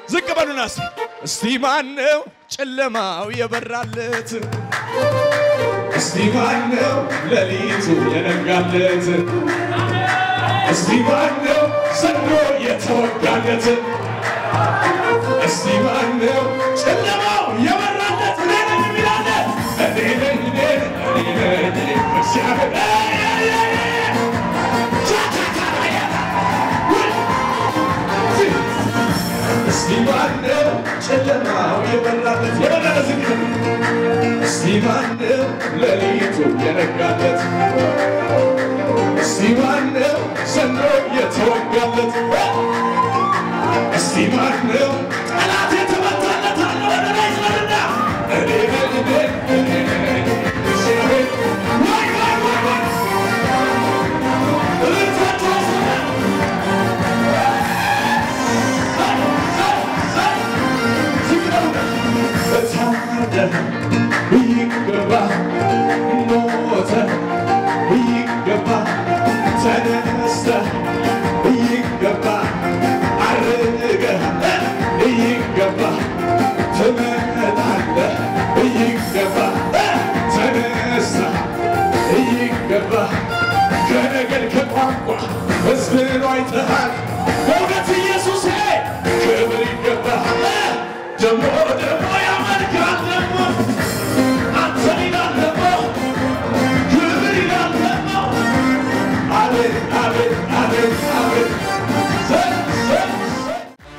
ዝቅ በሉና እስቲ እስቲ ማነው ጨለማው የበራለት? እስቲ ማነው ሌሊቱ የነጋለት? እስቲ ማነው ሰንዶ የተወጋለት? እስቲ ማነው ጨለማው የበራለት? እኔ ነኝ የሚላለ እኔ ነኝ እኔ ነኝ እኔ ነኝ እግዚአብሔር አይ፣ አይ፣ አይ፣ አይ። ቻቻቻራያላ ውይ! እስቲ ማነው ጨለማው የበራለት የበራለት ዝግ እስቲ ማነው ሌሊቱ የነጋለት? እስቲ ማነው ሰንዶ የተወጋለት? እስቲ ማነው ጠላት የተመታለት አለ ወደ ላይ ስለልና እኔ ነኝ እኔ እኔ ነኝ እግዚአብሔር ወይ ወይ ወይ ወይ እልልታችሁ አይሰማም? ታደለ ይገባ ሞተ ይገባ ተነስተ ይገባ አርገ ይገባ ትመጣለ ይገባ ተነስተ ይገባ ከነገድ ከቋንቋ ሕዝብን አይተሃል በእውነት ኢየሱስ ክብር ይገባሃል ደሞ ደሞ ያመልካል ደሞ አንተን ይላል ደሞ ክብር ይላል ደሞ አቤት አቤት አቤት አቤት ዘ- ዘ- ዘ-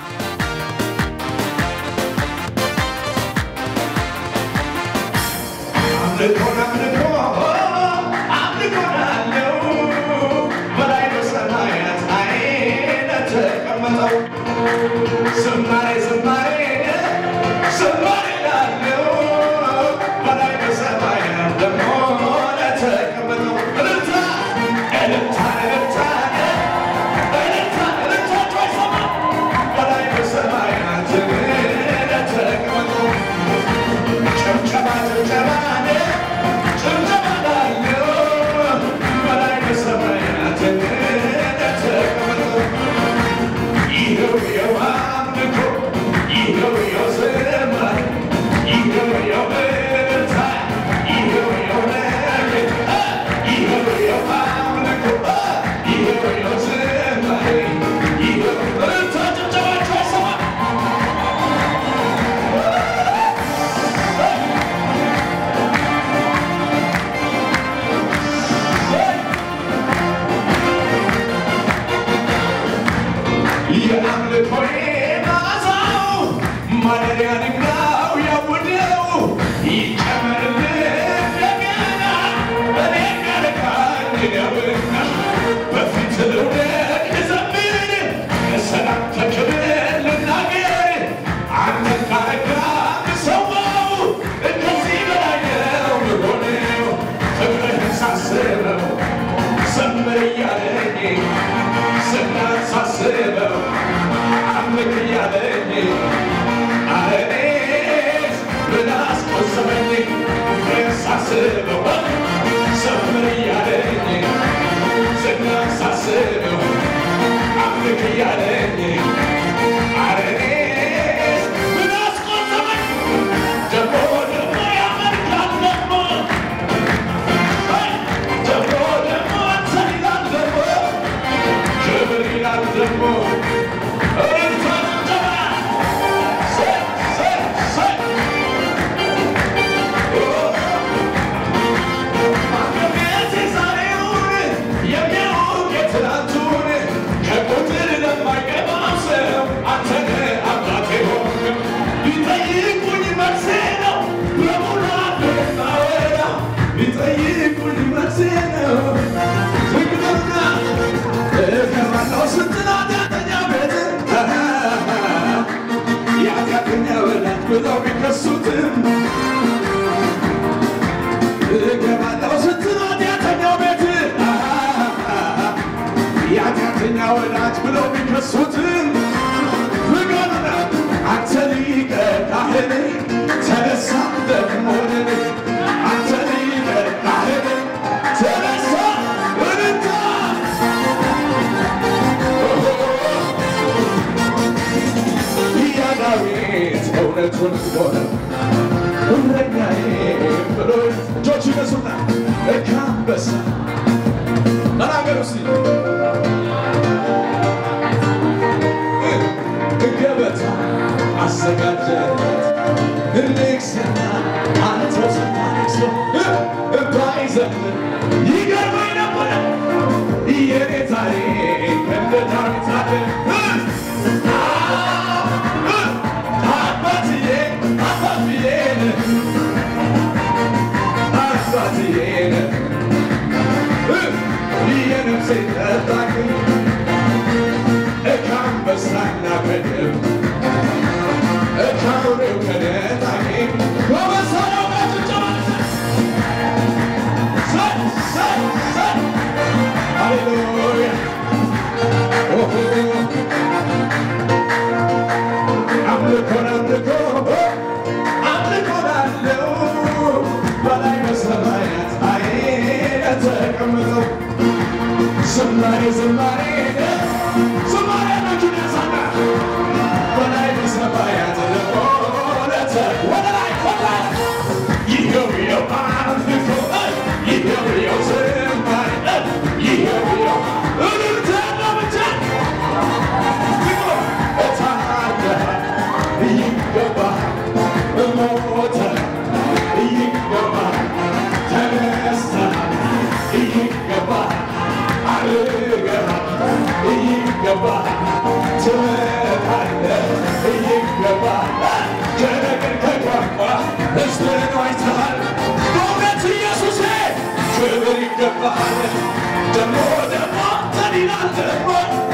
አምልኮን አምልኮ አምልኮን አለው በላይ በሰማያት አይነ ተቀመጠው ዝማሬ ዝማሬ ዝማሬ ላለው በላይ በሰማያት ደግሞ ለተቀመጠው እልልታ እልልታ እልልታ እልልታ እልልታችሁ አይሰማም በላይ በሰማያት ለተቀመጠው ጭብጨባ ጭብጨባ ጭብጨባ ላለው በላይ በሰማያት ለተቀመጠው ይኸው የአምልኮ ይኸው የዝማሬ ይኸው የእልልታ ይኸው የነገር ይኸው የአምልኮ ይኸው የዝማሬ ይኸው እልልታ ጭብጨባችሁ አይሰማም የአምልኮዬ መዓዛው ማደሪያ ድንጋው ያውደው ይጨመርልህ እንደገና እኔ ጋርካኝ ነውና በፊት ልውደቅ ልዘምር ለሰላም ተክብር ልናገር አንተን ካረጋ ምሰዋው ከዚህ በላይ ነው ምሆነው ፍቅርህን ሳስበው ዘምር እያለኝ ስናሳስበው አምልክ እያለኝ አረኔስ ምን አስቆሰበኝ ሳስበው ዘምር እያለኝ ስናሳስበው አምልክ እያለኝ አረኔስ ምን አስቆሰበኝ ደግሞ ደግሞ ያመልካል ደግሞ ደግሞ ደግሞ አንተን ይላል ደግሞ ክብር ይላል ደግሞ እልልታ ጭብጨባ ሰይ ሰይ ሰይ ማንነት የዛሬውን የሚያውቅ የትናንቱን ከቁጥር ለማይገባው ሰው አንተ ነህ አባቴ ሆንክ ቢጠይቁኝ መልሴ ነው በሙላት ማወራ ቢጠይቁኝ መልሴ ነው ዝግበና እገባለሁ ስትል ኃጢአተኛ ቤት የኃጢአተኛ ወዳጅ ብለው ቢከሱትም እገባለሁ ስትል ኃጢአተኛው ቤት የኃጢአተኛ ወዳጅ ብለው ቢከሱትም ፍቅርና አንተ ሊቀ ካህን ተነሳ ደግሞ ነን አንተ ሊቀ ካህን ተነሳ እልልታ እያዳ እውነቱን ሆነ እረኛዬ ብሎ እጆች ይነሱና ከአንበሳ ተናገሩ እስቲ ገበታ አዘጋጀለት ንግስና አንተ ስታነግሶ ባይዘምር ይገርመኝ ነበረ የኔ ታሪክ እንደ ዳዊት አለ አባትዬ አባትዬን አባትዬን የነፍሴ ጠባቂ ከአንበሳና ከድብ ከአውሬው ከነጣቂ በመሳሪያው ጋር ጭብጨባ ሰ ሰ ሰ ሃሌሉያ ኦሆ አምልኮን አምልኮ አምልኮን አለው በላይ በሰማያት አይነ ተቀምጠው ዝማሬ ዝማሬ ዝማሬ እጆቹን ያንሳና በላይ በሰማያት ለሆነተ ወደ ላይ ወደ ላይ ይኸው ይኸው አምልኮ ይኸው ይኸው ዝማሬ ይኸው ይኸው እልልታ ነው ብቻ ክብር ይገባሃል ደግሞ ደግሞ ተዲናል ደግሞ